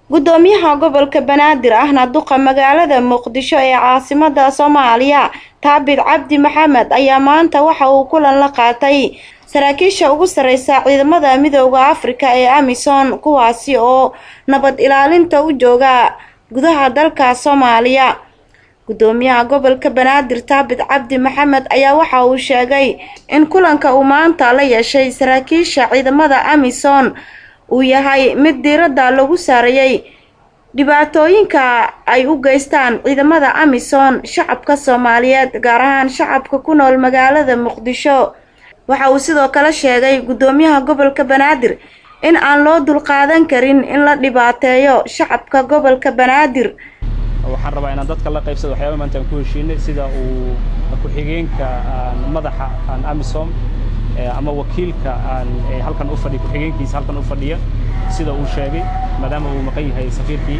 gudoomiyaha gobolka banaadir ahna duqa magaalada muqdisho ee caasimada soomaaliya taabid cabdi maxamed ayaa maanta waxa uu kulan la qaatay saraakiisha ugu sareysa ciidamada midooda afrika ee amisom kuwaasi oo nabad ilaalinta u jooga gudaha dalka soomaaliya gudoomiyaha gobolka banaadir taabid cabdi maxamed ayaa waxa uu sheegay in kulanka uu maanta la yeeshay saraakiisha ciidamada amisom uu yahay mid diiradda lagu saarayay dhibaatooyinka ay u geystaan ciidamada amisom shacabka soomaaliyeed gaar ahaan shacabka ku nool magaalada muqdisho waxa uu sidoo kale sheegay gudoomiyaha gobolka banaadir in aan loo dulqaadan karin in la dhibaateeyo shacabka gobolka banaadir waxaan rabaa inaan dadka la qaybsado waxyaaba maanta aan ku heshiinay sida uu ku-xigeenka madaxa aan amisom ama wakiilka aan halkan u fadhiya ku-xigeenkiisa halkan u fadhiya sida uu sheegay maadaama uu maqan yahay safiirkii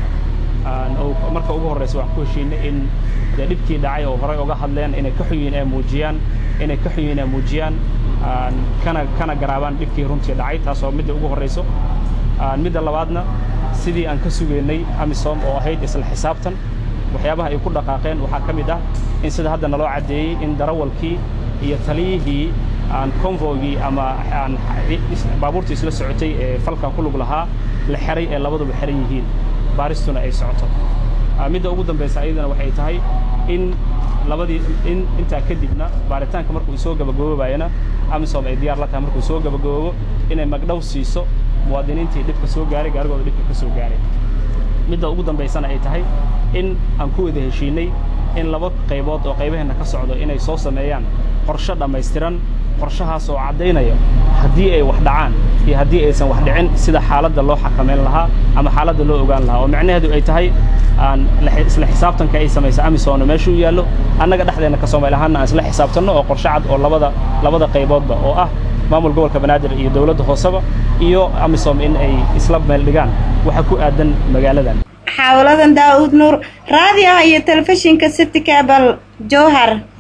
marka ugu horreysa waxaan ku heshiinay in dee dhibkii dhacay oo horey uga hadleen inay ka xun yihiin ay muujiyaan inay ka xun yihiin ay muujiyaan kana kana garaabaan dhibkii runtii dhacay taasoo midda ugu horreyso midda labaadna sidii aan ka sugaynay amisom oo ahayd isla xisaabtan waxyaabaha ay ku dhaqaaqeen waxaa ka mid ah in sida hadda naloo caddeeyey in darawalkii iyo taliyihii aan convoygii ama aan baabuurtii isla socotay ee falkan ku lug lahaa la xeray ee labaduba xeran yihiin baaristuna ay socoto midda ugu dambaysa ayadana waxay tahay in labadii in intaa kadibna baaritaanka markuu soo gabagaboobayana amisom ay diyaar la tahay markuu soo gabagaboobo inay magdhow siiso muwaadiniintii dhibka soo gaaray gaarigooda dhibka ka soo gaaray midda ugu dambaysana ay tahay in aan ku wada heshiinay in laba qaybood oo qaybaheenna ka socdo inay soo sameeyaan qorshe dhammaystiran qorshahaas oo caddaynaya haddii ay wax dhacaan iyo haddii aysan wax dhicin sida xaaladda loo xakamayn lahaa ama xaaladda loo ogaan lahaa oo macnaheedu ay tahay aan isla xisaabtanka ay samaysa amisom meesha u yaallo annaga dhexdeenna ka soomaali ahaanna aan isla xisaabtanno oo qorshe cad oo labada labada qayboodba oo ah maamul gobolka banaadir iyo dowladda hooseba iyo amisom in ay isla meel dhigaan waxa ku aadan magaaladan xaawaladan daa'uud nuur raadiyaha iyo telefishinka city cabal jowhar